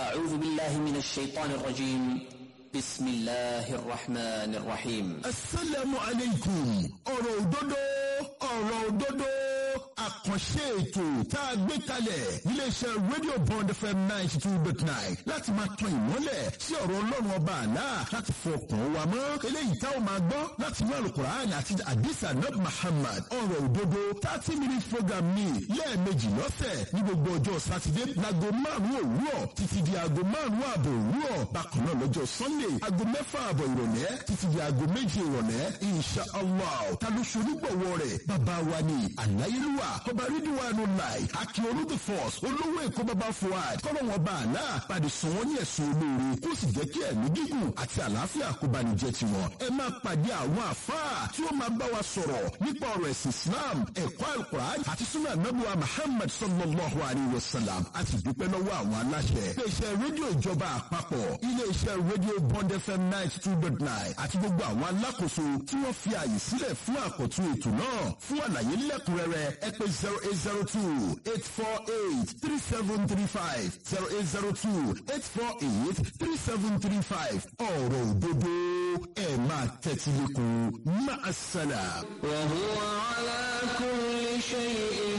أعوذ بالله من الشيطان الرجيم بسم الله الرحمن الرحيم asalaamu aleykum ọ̀rọ̀ òdodo ọ̀rọ̀ òdodo àkànṣe ètò tá a gbé kalẹ̀ iléeṣẹ́ rédíò bond fm ninety two dot nine láti máa tan ìmọ́lẹ̀ sí ọ̀rọ̀ ọlọ́run ọba àlá láti fọkàn wa mọ́ eléyìí tá a máa gbọ́ láti inú alukur'an àti adisa nab muhammad ọ̀rọ̀ òdodo thirty minute program ní lẹ́ẹ̀mejì lọ́sẹ̀ ní gbogbo ọjọ́ sátidé láago márùn-ún òwúrọ̀ títí di aago márùn-ún ààbọ̀ òwúrọ̀ bákan náà lọ́jọ́ sunday aago mẹ́fà ààbọ̀ ìrọ̀lẹ́ títí di aago méje ìrọ̀lẹ́ insha allah ta ló ṣe onígbọ̀wọ́ rẹ̀ bàbá wa ni àláyélúwà ọba rídíwánu láì akíọ̀lù the force olówó èkó bàbá fuad kọ́lọ́wọ́n bá àlá pàdé sùn wọ́n ní ẹ̀sùn olóore kó sì jẹ́ kí ẹ̀mí gígùn àti àlàáfíà kó bá ní jẹ́ tiwọn ẹ máa pàdé àwọn àfáà tí ó máa bá wa sọ̀rọ̀ nípa ọ̀rọ̀ ẹ̀sìn islam ẹ̀kọ́ alukur'an àti sunna anabuwa muhammad sallallahu alayhi wa sallam àti dúpẹ́ lọ́wọ́ àwọn aláṣẹ iléeṣẹ́ rédíò ìjọba àpapọ̀ iléeṣẹ́ rédíò bond fm ninety two dot nine àti gbogbo àwọn alákòóso tí wọ́n fi ààyè sílẹ̀ fún àkọ́tún ètò náà fún àlàyé lẹ́kùnrẹ́rẹ́ ẹ pè zero eight zero two eight four eight three seven three five zero eight zero two eight four eight three seven three five ọ̀rọ̀ òdodo ẹ̀ máa tẹ́tí lẹ́kùn máa ṣẹlẹ̀. وهو على كل شيء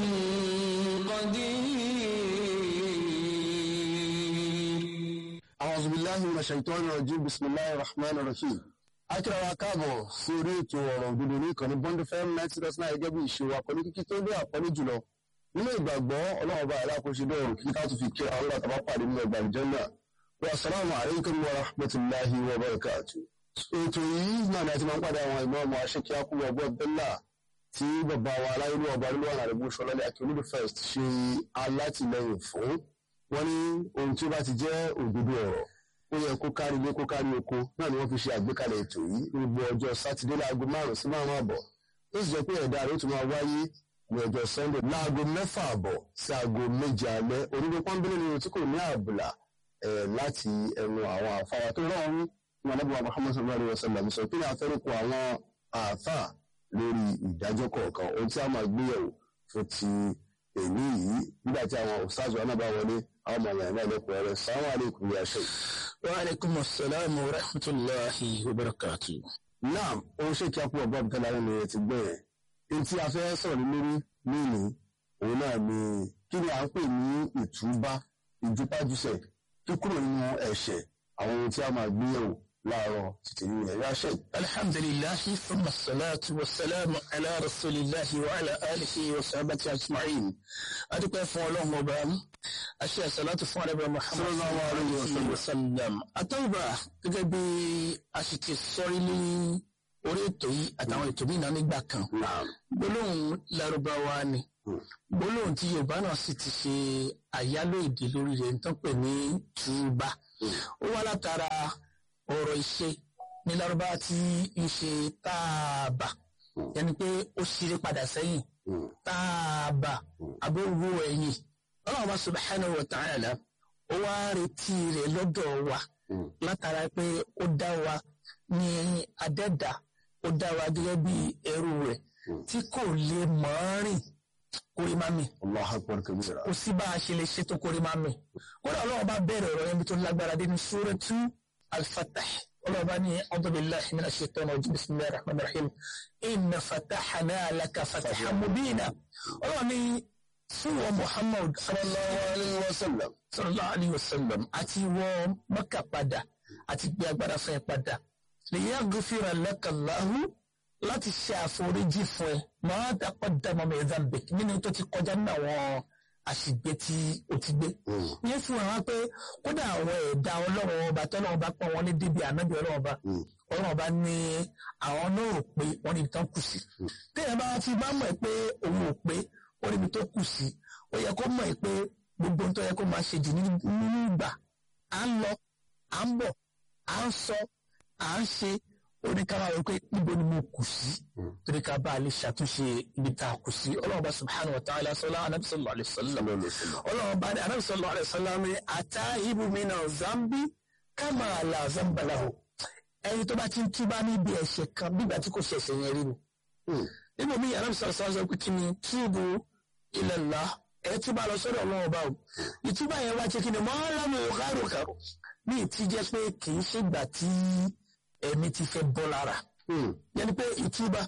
قدير أعوذ بالله من الشيطان الرجيم بسم الله الرحمن الرحيم akíra wa káàbọ̀ sí orí ètò ọ̀rọ̀ òdodo ní ìkànnì bond fm ninety dot nine gẹ́gẹ́ bí ìṣe wa pẹ̀lú kíkí tó lé àpọ́nlé jùlọ nínú ìgbàgbọ́ ọlọ́run bá aláàkóso dọ̀rùn kí ká tún fi kí àwọn ọlọ́run tàbá pàdé nínú ẹgbàá ìjọ́nà wa assalamu alaikum wa rahmatulahi wa barakatu. ètò yìí náà ni a ti máa ń pàdé àwọn ìmọ̀ ọmọ aṣèkí akúwọ ọgbọ́n bẹ́là tí bàbá wa aláyélú ọba nílùú àná àdìgbò sọlọ́lẹ̀ akíolúdù first ṣe alátìlẹyìn fún wọn ní ohun tí ó bá ti jẹ́ òdodo ọ̀rọ̀ ó yẹ kó kárí ilé kó kárí oko náà ni wọ́n fi ṣe àgbékalẹ̀ ètò yìí ní gbogbo ọjọ́ sátidé láago márùn-ún sí márùn-ún àbọ̀ ó sì jẹ́ pé ẹ̀dá rẹ̀ ó tún máa wáyé ní ọjọ́ sunday láago mẹ́fà àbọ̀ sí aago méje alẹ́ onígbó pọ́nbélé ni tí kò ní àbùlà ẹ̀ láti ẹnu àwọn àfáwà tó rọrùn ní anábìwá muhammad sallallahu alayhi wa sallam sọ pé àfẹ́rùkọ àwọn àáfà lórí ìdájọ́ kọ̀ọ̀kan ohun tí a máa gbéyẹ̀wò fún ti èmi yìí nígbà tí àwọn òṣàzọ náà bá wọlé àwọn ọmọ yàrá ẹlẹ́kùnrin rẹ̀ sàwọn àlékún yà ṣe. وعليكم السلام ورحمة الله وبركاته naam ohun ṣe kí a kú ọgbọ́n tẹ́lá nínú ẹ̀ ti gbọ́ yẹn èyí tí a fẹ́ sọ̀rọ̀ lórí nínú òun náà ni kí ni à ń pè ní ìtúbá ìjúpájúṣẹ̀ kíkúrò nínú ẹ̀ṣẹ̀ àwọn ohun tí a máa gbéyẹ̀wò láàárọ̀ títí nínú ẹ̀yà ṣe. الحمد لله ثم الصلاة والسلام على رسول الله وعلى آله وصحبه أجمعين أدوك فولهم وبام أشياء صلاة فعلا محمد صلى الله عليه وسلم. وسلم أتوبة تجبي أشتي الصوري لي orí ètò yìí àtàwọn ètò mìíràn nígbà kan naam gbólóhùn lárúbáwá ni gbólóhùn tí yorùbá náà sì ti ṣe àyálò èdè lórí rẹ̀ ń tán pè ní túbá ó wá látara ọ̀rọ̀ ìṣe ní lárúbáwá tí ń ṣe táàbà yẹni pé ó ṣeré padà sẹ́yìn táàbà abówó ẹ̀yìn ọlọ́run bá subhanahu wa ta'ala ó wá retí rẹ̀ lọ́dọ̀ wa látara pé ó dá wa ní adẹ́dà ó dá wa gẹ́gẹ́ bí ẹrú rẹ̀ tí kò lè mọ̀ ọ́n rìn kórè má mi allah akbar kabira. kò sí bá a ṣe lè ṣe tó kórè má mi kódà ọlọ́run bá bẹ̀rẹ̀ ọ̀rọ̀ yẹn bí tó lágbára dé ní suratu al-Fatah ọlọ́run bá ní a'udhu billahi minash shaitani rajim bismillahir rahmanir rahim inna fatahna laka fatahan mubina ọlọ́run ní fún wọn Muhammad sallallahu alayhi wa sallam sallallahu alayhi wa sallam àti wọ́n Mẹ́kà padà àti gbé agbára fún ẹ padà liyaghfira laka Allahu láti ṣe àforíjì fún ẹ máa dàpọ̀ dàmọ́ mi zambik nínú tó ti kọjá nínú àwọn àṣìgbé tí o ti gbé. yẹn fún wa pé kódà àwọn ẹ̀dá ọlọ́run ọba tọ́lọ́run bá pọ̀ wọ́n ní débi ànábì ọlọ́run ọba ọlọ́run ọba ní àwọn náà rò pé wọ́n níbi tán kù sí. téèyàn bá ti bá mọ̀ pé òun ò pé wọ́n níbi tó kù sí ó yẹ kó mọ̀ pé gbogbo ohun tó yẹ kó máa ṣe jù nínú ìgbà à ń lọ à ń bọ̀ à ń sọ à ń ṣe oníkàrà wípé níbo ni mo kù sí torí ká bá a lè ṣàtúnṣe ibi tá a kù sí ọlọ́run bá subhanahu wa ta'ala sọlá anabi sallallahu alayhi wa sallam ọlọ́run bá ní anabi sallallahu alayhi wa sallam ní ata ibu mina zambi kama la zamba lahu ẹni tó bá ti ń túbá níbi ẹ̀ṣẹ̀ kan bígbà tí kò ṣe ẹ̀ṣẹ̀ yẹn rí ni níbo mi anabi sallallahu alayhi wa sallam pé kí ni túbú ila Allah ẹ túbà lọ sọ́dọ̀ ọlọ́run ọba o ìtúbà yẹn wá ṣe kí ni mọ́ lámì òkàròkàrò ní ìtí jẹ́ pé kì í ṣègbà tí ẹ̀mí ti fẹ́ bọ́ lára Hmm. yẹn ni pé ìtúbà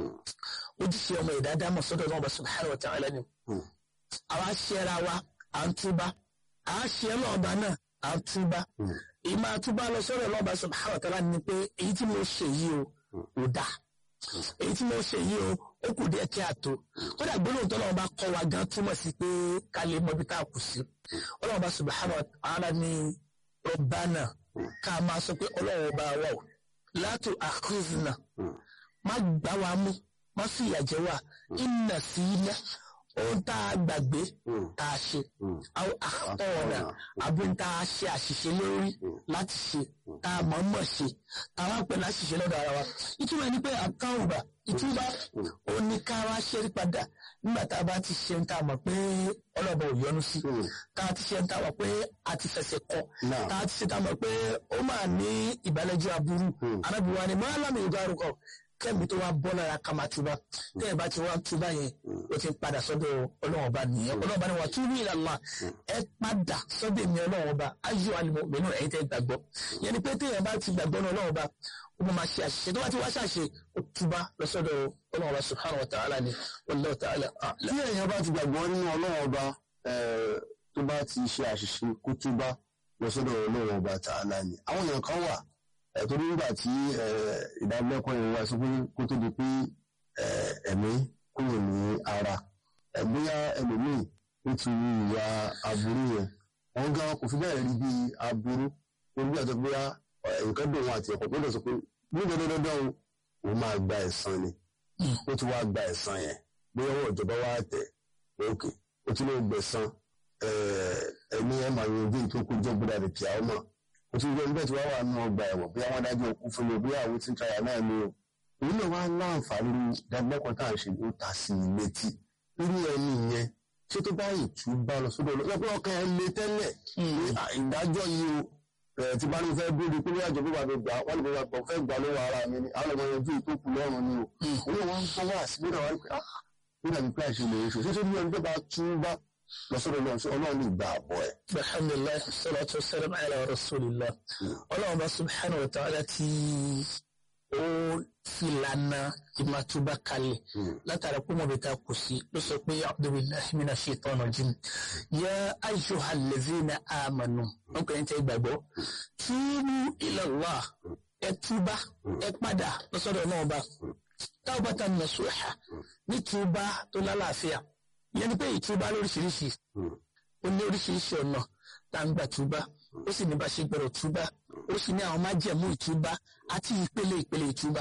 ojúṣe ọmọ ẹ̀dá dámọ̀ sọ́dọ̀ ọlọ́run ọba subhanahu wa ta'ala ni Hmm. àwa ṣẹra wa à ń túbà à á ṣe ọlọ́ọ̀ba náà à ń túbà Hmm. ìmọ̀ àtúbà lọ sọ́dọ̀ ọlọ́run ọba subhanahu wa ta'ala ni pé èyí tí mo ṣe yìí o ò dáa èyí tí mo ṣe yìí o ó kù díẹ̀ kí a tó kódà gbólóhùn tọ́lọ́run bá kọ́ wa gan túmọ̀ sí pé ká lè mọ ibi tá a kù sí ọlọ́run bá subhanahu wa ta'ala ní rabbana ká máa sọ pé ọlọ́run bá wà o látò àkúzìnà má gbá wa mú má fìyà jẹ wá ìnà sí iná ohun tá a gbàgbé tá a ṣe àwọn àtọ̀ọ̀nà àbí tá a ṣe àṣìṣe lórí láti ṣe tá a mọ̀ mọ̀ ṣe tá a wá pẹ̀ láṣìṣe lọ́dọ̀ ara wa ìtumọ̀ ẹni pé àtàwùbà ìtumọ̀ ó ní ká wá ṣẹ́rí padà nígbà tá a bá ti ṣe ń tá a mọ̀ pé ọlọ́ba ò yọ́nú sí tá a ti ṣe ń tá a mọ̀ pé a ti fẹsẹ̀ kọ Náà. tá a ti ṣe tá a mọ̀ pé ó máa ní ìbálẹ́jọ́ aburú arábìnrin wa ni mọ́ alámì ìgbà arúgbó kẹ́mi tó wá bọ́ lára ká máa túbá tẹ́ ẹ bá ti wá túbá yẹn ó ti ń padà sọ́dọ̀ ọlọ́run ọba nìyẹn ọlọ́run ọba ni wà túbú ila Allah ẹ padà sọ́dọ̀ èmi ọlọ́run ọba ayé wa ni mo mẹ́nu ẹ̀yin tẹ́ gbàgbọ́ yẹn ni pé téèyàn bá ti gbàgbọ́ ní ọlọ́run ọba ó mọ̀ máa ṣe àṣìṣe tó bá ti wá ṣàṣe ó túbá lọ sọ́dọ̀ ọlọ́run ọba subhanahu wa ta'ala ni wallahu ta'ala a'lam. tí èèyàn bá ti gbàgbọ́ nínú ọlọ́run ọba eh, tó bá ti ṣe àṣìṣe kó túbá lọ sọ́dọ̀ ọlọ́run ọba tààlà ni àwọn èèyàn kan wà eh, torí nígbà tí eh, ìdánilẹ́kọ̀ọ́ yẹn wá sọ pé kó tó di pé eh, ẹ̀mí kúrò ní ara Eh, bóyá ẹlòmíì ó ti rí ìwà aburú yẹn wọn gan kò fi bẹ́ẹ̀ rí bí aburú orí bí àti bóyá eh, nǹkan dùn wọn àti ẹ̀kọ́ tó lọ sọ pé ní dandandandan o òun máa gba ẹ̀san ni ó ti wá gba ẹ̀san yẹn bóyá ọwọ́ ìjọba wá tẹ̀ òkè ó ti lè gbẹ̀san ẹni ẹ̀ máa yanjú tó kú jọ́ gbọ́dọ̀ àti kìá ọmọ ó ti rí ẹni bẹ́ẹ̀ tí wọ́n wà nínú ọgbà ẹ̀wọ̀n bóyá wọ́n dájú òkú fún mi o bóyá àwọn tí ń tayà náà ni o òun náà wá láǹfààní dàgbẹ́kọ̀ọ́ tá à ń ṣe ó ta sí i létí irú ẹni yẹn ṣé tó bá ìtúbà lọ sódò lọ lọ́pọ̀ ọkàn ẹ̀ lé tẹ́lẹ̀ pé, "Ah, ìdájọ́ yìí o ẹ̀ tí bá ní fẹ́ bóde pé bóyá ìjọba bá mi gbà wọ́n lè bá fẹ́ gbà lọ́wọ́ ara mi ni àwọn ọmọ yanjú ìtókù lọ́rùn ni o òun náà wọ́n ń gbọ́ wá sí nígbà wá pé ah nígbà tí pílà ṣe lè ṣe ṣé tó ní ẹni tó bá túbà lọ sódò lọ sí ọlọ́run lè gbà àbọ̀ ẹ̀. alhamdulilayi salatu wasalam ala rasulillah ọlọ́run bá subhanahu wa ta'ala tí ó filana ìmàtúbà kalẹ̀ látara pé wọn bẹ ta kù sí ló sọ pé abdullahi mina shaitan rajim ya ayyuha allazina amanu wọn kò ní tẹ gbàgbọ́ túbú ila Allah ẹ túbà ẹ padà lọ́sọ̀dọ̀ náà bá tawbatan nasuha ní túbà tó lálàáfíà ìyẹn ni pé ìtúbà lóríṣiríṣi ó ní oríṣiríṣi ọ̀nà tá ń gbà túbá ó sì ní bá ṣe gbọ́dọ̀ túbá ó sì ní àwọn májẹ̀mú ìtúbá àti ìpele ìpele ìtúbá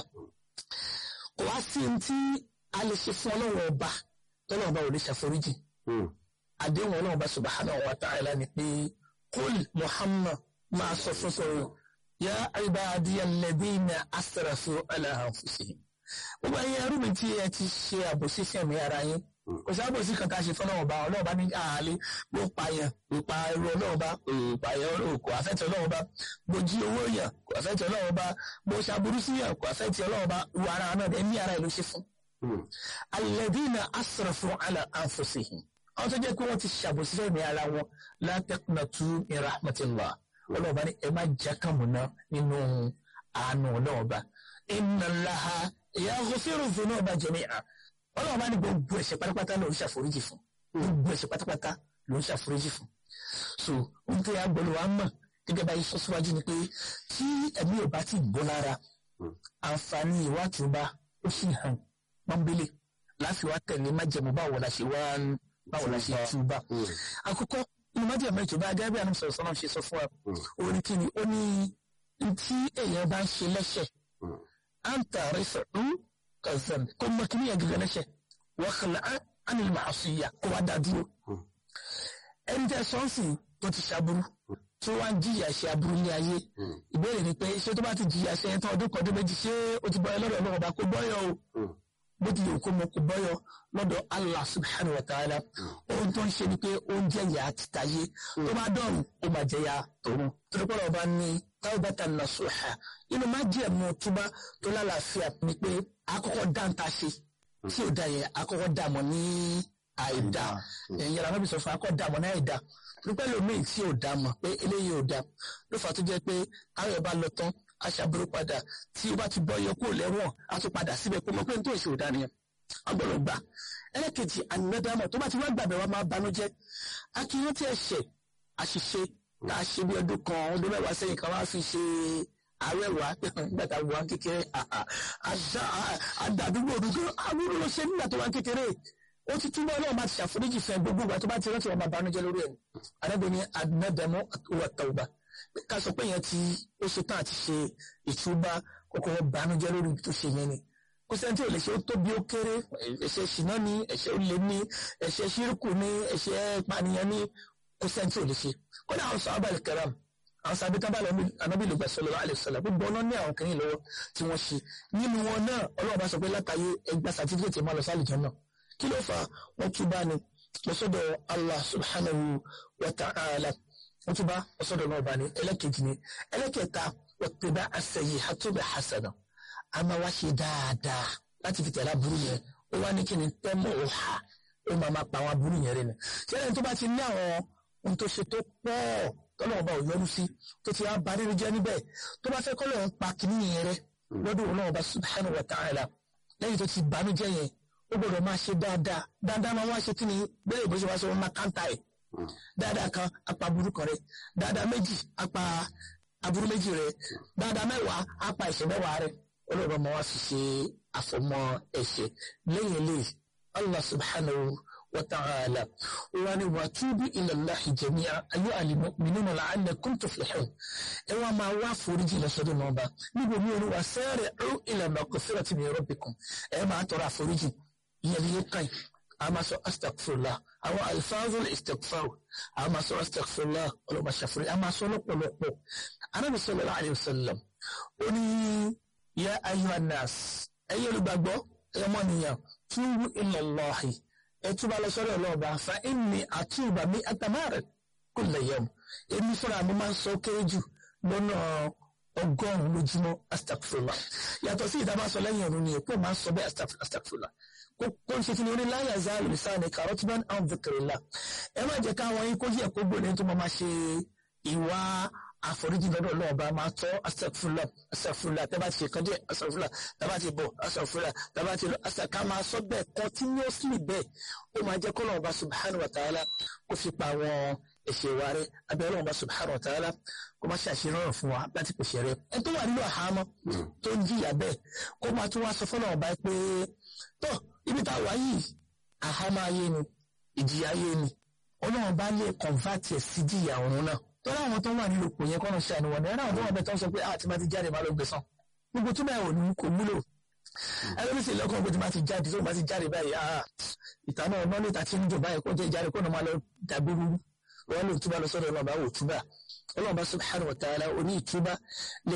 kò wá sí ohun tí a lè ṣe fún ọlọ́run ọba tọ́lọ́run ọba ò lè ṣàforíjì àdéhùn ọlọ́run ọba subhanahu wa ta'ala ni pé kul muhammad máa sọ fún sọ̀rọ̀ ya ibadiya alladhina asrafu ala anfusihim gbogbo ẹ̀yin ẹrú mi tí ẹ ti ṣe àbòsí sí ẹ̀mí ara yín kò sí àbòsí kan tá a ṣe fún ọlọ́run ọba ọlọ́run ọba ní àhálẹ́ ló pa yẹn ló pa irú ọlọ́run ọba òòpà yẹn ọlọ́run kò àfẹ́tì ọlọ́run ọba mo jí owó yẹn kò àfẹ́tì ọlọ́run ọba mo ṣàbùrú sí yẹn kò àfẹ́tì ọlọ́run ọba ìwà ara náà ẹ̀mí ara ẹ̀ ló ṣe fún. alladhina asrafu ala anfusihim àwọn tó jẹ́ pé wọ́n ti ṣàbòsí fẹ́mi ara wọn la taqnatu min rahmatillah ọlọ́run ọba ní ẹ má jákàmùná nínú àánú ọlọ́run ọba inna Allaha yaghfiru dhunuba jami'a ọlọ́run bá ní gbogbo ẹ̀ṣẹ̀ pátápátá ló ń ṣàforíjì fún gbogbo ẹ̀ṣẹ̀ pátápátá ló ń ṣàforíjì fún so ohun tí a gbọ́dọ̀ wá mọ̀ gẹ́gẹ́ bá yìí sọ síwájú ni pé tí ẹ̀mí ò bá ti bọ́ lára àǹfààní ìwà àtúbà ó sì hàn pọ́nbélé láti wá tẹ̀lé májẹ̀mú báwo la ṣe wá ń- báwo la ṣe túbà àkọ́kọ́ inú májẹ̀mú ìtúbà gẹ́gẹ́ bí ànúmọ̀ sọ̀rọ̀ sọ́nà ṣe sọ fún wa ó ní kí ni ó ní tí èèyàn bá ń ṣe lẹ́ṣẹ̀ anta rifa'u kazan ko makini ya gaga na ṣe wa khala'a anil ma'asiya ko wa dádúró ẹni tẹ sọ́ọ̀sì tó ti ṣàbúrú tó wá ń jìyà ṣe aburú ní ayé ìbéèrè ni pé ṣé tó bá ti jìyà ṣe ẹni tán ọdún kan ọdún méjì ṣé ó ti bọ́yọ lọ́dọ̀ ọlọ́run ọba kó bọ́yọ o bó ti lè kó mọ kó bọ́yọ lọ́dọ̀ Allah subhanahu wa ta'ala ohun tó ń ṣe ni pé ó ń jẹ̀yà títayé tó bá dọ̀rùn ó máa jẹ̀yà tòun torí pé ọba ní tawbatan nasuha inú má jẹ́ mọ́ túbá tó lálàáfíà ni pé àkọ́kọ́ dáńtà ṣe tí ò da yẹn àkọ́kọ́ dà mọ́ ní àìdá ẹ̀yìn ara níbi sọ fún akọ́ dàmọ́ náà àìdá pípẹ́ lómi tí ò dá mọ̀ pé eléyìí ò dá ló fà tó jẹ́ pé káyọ̀ bá lọ tán aṣàbúrò padà tí ó bá ti bọ́ yọ kúrò lẹ́wọ̀n á tún padà síbẹ̀ kó mọ̀ pé n tó ìṣòro dá nìyẹn agbọ́dọ̀ gbà ẹlẹ́kejì ànádàmọ̀ tó bá ti wá gbàgbẹ́ wa máa banújẹ́ akínyàn tí ẹ̀ṣẹ̀ àṣìṣe tá a ṣe bí ọdún kan ọdún mẹ́wàá sẹ́yìn kan wá fi ṣe àwẹ̀wà nígbà tá a wà kékeré àdàdúgbò òdúgbò àbúrò ló ṣe nígbà tó wà kékeré ó ti túbọ̀ ọlọ́run bá ti ṣàforíjì fẹ́ gbogbo ìgbà tó bá ti rántí wọn máa banújẹ́ lórí ẹ̀ àdàbò ni ànádàmọ̀ wà tàwùbà ká sọ pé yẹn ti ó ṣe tán àti ṣe ìtúbà kọ́kọ́ banújẹ́ lórí tó ṣe yẹn ni kò sẹ́ni tí ò lè ṣe ó tóbi ó kéré ẹ̀ṣẹ̀ ṣìnà ní ẹ̀ṣẹ̀ olè ní ẹ̀ṣẹ̀ ṣírùkù ní ẹ̀ṣẹ̀ pànìyàn ní kò sẹ́ni tí ò lè ṣe kódà àwọn sọ abàlẹ̀ kẹram àwọn sábẹ́ tábà lọ anábì lùgbà sallallahu alaihi wasallam gbogbo ọ̀nà ní àwọn kìnìún lọ́wọ́ tí wọ́n ṣe nínú wọn náà ọlọ́run bá sọ pé látàyè ẹgbà sàtífíkẹ̀tì máa lọ sí àlùjánnà kí ló fà wọ́n tún bá ní lọ́sọ̀dọ̀ Allah subhanahu wa ta'ala wọ́n tún bá lọ́sọ̀dọ̀ náà bá ní ẹlẹ́kejì ní ẹlẹ́kẹta wọ́n as-sayyi'atu bil-hasana a máa wá ṣe dáadáa láti fi tẹ̀lé aburú yẹn ó wá ní kí ni tẹ́mọ̀ ó hà ó máa máa pa àwọn aburú yẹn rẹ̀ nù. ṣẹlẹ̀ tó bá ti ní àwọn ohun tó ṣe tó pọ̀ tọ́lọ̀ ọba ò yọrù sí tó ti á ba rírì jẹ́ níbẹ̀ tó bá fẹ́ kọ́ lọ́wọ́ pa kìíní yẹn rẹ̀ lọ́dún ọlọ́run ọba subhanahu wa ta'ala lẹ́yìn tó ti banújẹ́ yẹn ó gbọ́dọ̀ máa ṣe dáadáa dáadáa máa wá ṣe kí ni bẹ́ẹ̀ ìbò ṣe wá ṣe wọ́n máa káńtà ẹ̀ dáadáa kan apá aburú kan rẹ̀ dáadáa méjì apá aburú méjì rẹ̀ dáadáa mẹ́wàá apá ẹ̀ṣẹ̀ mẹ́wàá rẹ̀ ọlọ́run ọmọ wa fi ṣe àfọmọ́ ẹ̀ṣẹ̀ lẹ́yìn eléyìí allah subhanahu wa ta'ala wa ni wa tubu ila allahi jami'a ayu alimu'minuna la'allakum tuflihun ẹ wá máa wá foríjì lọ́sọ̀dọ̀ náà bá níbo mi ò ní wa sari'u ila maghfirati min rabbikum ẹ máa tọrọ àforíjì ìyẹn ní kàn a máa sọ astagfirullah àwọn alfazul istighfar a máa sọ astagfirullah ọlọ́mọ ṣàforí a máa sọ lọ́pọ̀lọpọ̀ anábì sallallahu alayhi wa sallam ó ní ya ayyuhan nas ẹ̀yin olùgbàgbọ́ ẹmọ nìyàn túbú ila Allahi ẹ túbà lọ sọ́dọ̀ ọlọ́ọ̀bà fa inni àtúbà mi àtàmárẹ̀ kulla yawm èmi fúnra mi máa ń sọ kéré jù lọ́nà ọgọ́rùn-ún lójúmọ́ astagfirullah yàtọ̀ sí ìdá máa sọ lẹ́yìn ọ̀run ni èpò máa ń sọ bẹ́ẹ̀ astagfirullah kó ń ṣe kí ni oní la yazalu lisani karotban an dhikrillah ẹ má jẹ́ káwọn yín kó yẹ kó gbòòrò tó máa ṣe ìwà àforíjì lọ́dọ̀ ọlọ́ọ̀bá máa tọ́ astagfirullah astagfirullah tẹ́ bá ti ṣe kan díẹ̀ astagfirullah tẹ́ bá ti bọ̀ astagfirullah tẹ́ bá ti lọ astagfirullah máa sọ bẹ́ẹ̀ continuously bẹ́ẹ̀ ó máa jẹ́ kọ́lọ́ ọba subhanahu wa ta'ala kó fi pa àwọn ẹ̀ṣẹ̀ wa rẹ̀ abẹ́ ọlọ́ọ̀bá subhanahu wa ta'ala kó má ṣàṣe rọrùn fún wa láti pèsè rẹ̀ ẹ tó wà nínú àhámọ́ tó ń jìyà bẹ́ẹ̀ kó máa tún wá sọ fọ́nà ọba pé tó ibi tá a wà yìí àhámọ́ ayé ni ìjìyà ayé ni ọlọ́run bá lè convert ẹ̀ sí jìyà ọ̀run náà tọ́lá àwọn tó wà nílò kò yẹ kọ́nà ṣàánú wọn náírà àwọn tó wà bẹ́ẹ̀ tó ń sọ pé àti máa ti jáde máa lọ gbẹ̀sán gbogbo tó bẹ́ẹ̀ ò ní kò múlò ẹlẹ́mi sì lọ́kàn pé tí máa ti jáde tó máa ti jáde báyìí ah ìta náà ọ̀nà níta tí ń jò báyìí kó jẹ́ ìjáde kó náà máa lọ dàgbére wọn lò túbà lọ sọ́dọ̀ ọlọ́ọ̀bá wò túbà ọlọ́ọ̀bá subhanahu wa ta'ala oní ìtúbà